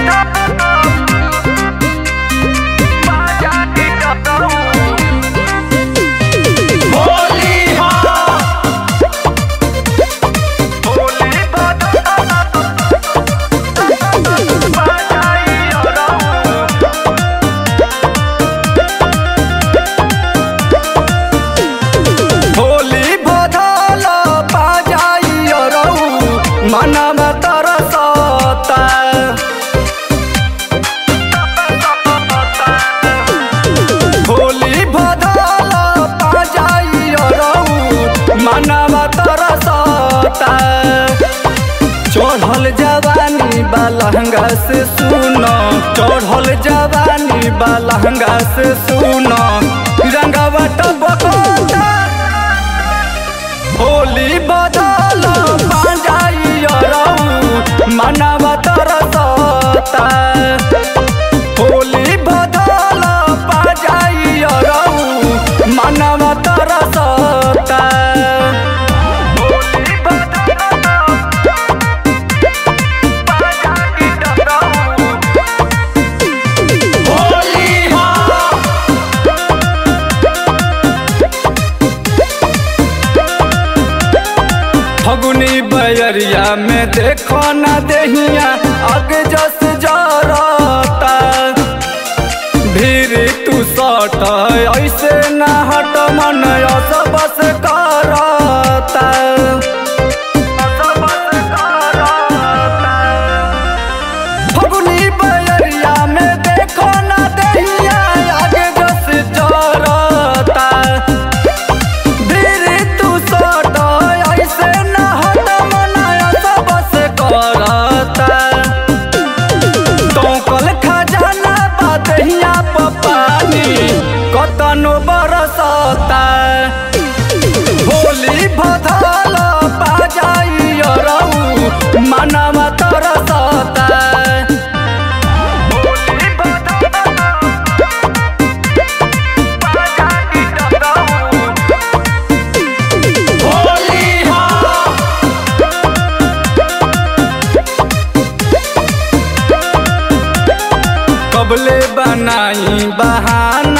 होली हाँ होली बदल बाजाई रहू मनम तरसता होली बदल बाजाई रहू मनम तरसता चढ़ल जवानी बालहंगा से सुनो चढ़ल जवानी बालहंगा से सुनो रंगवा टपकोता होली बदल पांजाई रहू मनवा तरसता होली बदल पांजाई रहू मनवा तरसता होली होली हाँ फगुनी बयरिया में देखो न देहिया अग जस जरता भीड़ तू सट ऐसे न हट मन बस करता फगुनी बयरिया में देखो न देहिया अग जस जरता धीरे तू सट ऐसे न हट मनाया बस करता तोकल खजाना बादहिया पपानी कतनो बरसता होली भदल बाजाई रहू मनवा तरसता होली होली हाँ कबले बनाई बहाना